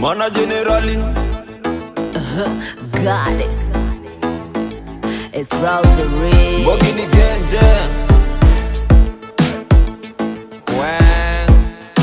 mana generali goddess. It's Rosary. Bogi ni genje Wang.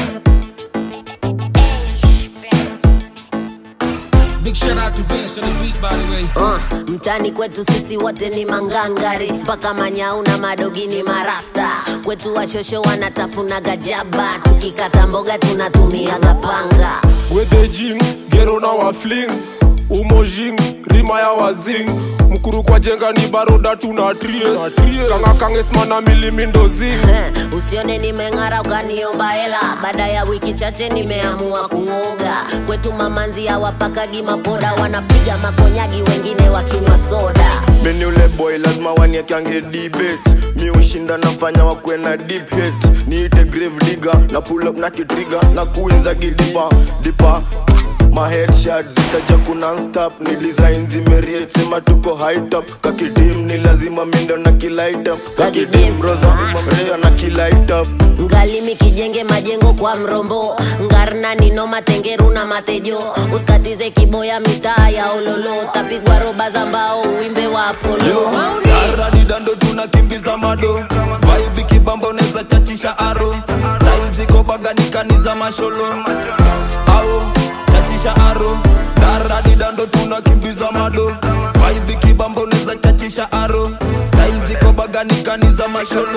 Big shout out to Vince on the beat, by the way. Uh, mtani kwetu sisi wote ni mangangari mpaka manyau na madogi ni marasta kwetu washosho wanatafuna gajaba tukikata mboga tunatumiaga panga wedejing gero na wafling umojing rima ya wazing mkuru kwa jenga ni baroda tuna tries kanga kangesmana milimindozing Eh, usione nimeng'ara ukaniomba hela baada ya wiki chache nimeamua kuoga kwetu mamanzi hawapakagi mapoda wanapiga makonyagi wengine wakinywa soda Mimi ule boy lazima waniekange debate mi ushinda nafanya wakwe na deep hate niite grave digger na pull up na kitriga na kuinza gidipa dipa ma headshot zitaja kuna stop ni design zimeriet sema tuko high top kakidim ni lazima mindo na kilight up kakidim roza rea na kilight up ngalimi kijenge majengo kwa mrombo ngarna nino matengeru na matejo usikatize kiboya mitaa ya ololo tapigwa roba za mbao uwimbe wa apolo Aradi dando tunakimbiza mado Vibe kibamba unaweza chachisha aro Style ziko baganikani za masholo Au chachisha aro Aradi dando tunakimbiza mado Vibe kibamba unaweza chachisha aro Style ziko baganikani za masholo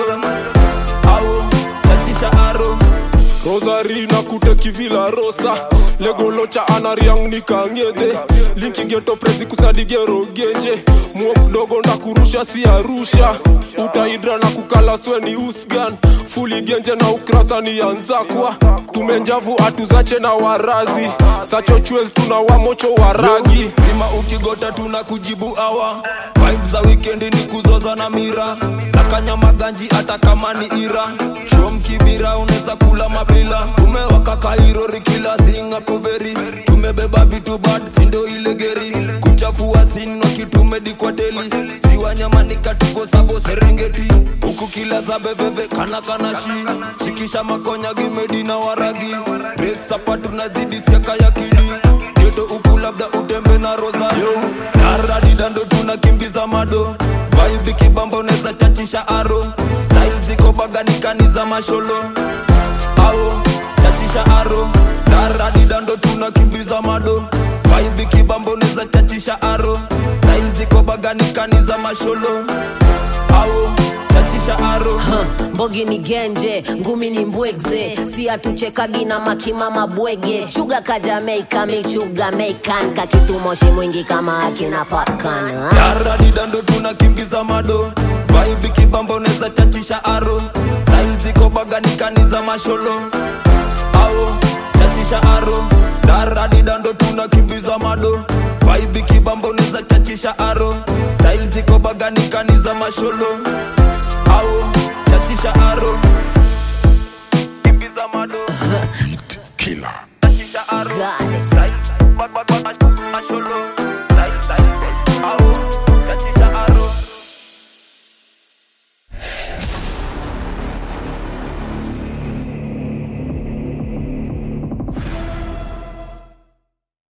Au chachisha aro rosari na kute kivila rosa legolocha anariang nikangede linki geto prezi kusadigero genje muo mdogo na kurusha si arusha utaidra na kukala sweni usgan fuli genje na ukrasa ni yanzakwa tumenjavu atuzache na warazi sacho chwez tuna wamocho waragi lima ukigota tuna kujibu awa vibe za wikendi ni kuzoza na mira sakanya maganji hata kama ni ira shom kibira unaweza kula mabila tumewaka kairori kila singa koveri tumebeba vitu bad sindo ile geri kuchafua sinwa kitumedikwateli ziwa nyamanika tuko sabo serengeti huku kila za beveve kana kana shi shikisha makonya gimedi na waragi resapa tunazidi siaka ya kidi geto huku labda utembe na rosario naradi dando tunakimbiza mado vibe kibamba unaweza chachisha aro style ziko baganikani za masholo au chachisha aro naradi dando tunakimbiza mado vibe kibamba unaweza chachisha aro style ziko baganikani za masholo au chachisha aro Huh, mbogi ni genje ngumi ni mbwegze si atuchekagi na makimama bwege chuga ka jamaika michuga meikan kakitumoshi mwingi kama akina pakan Yaradi dando tunakimbiza mado Vibe kibamba unaweza chachisha aro Style ziko baganikani za masholo Au chachisha aro Daradi dando tunakimbiza mado Vibe kibamba unaweza chachisha aro Style ziko baganikani za masholo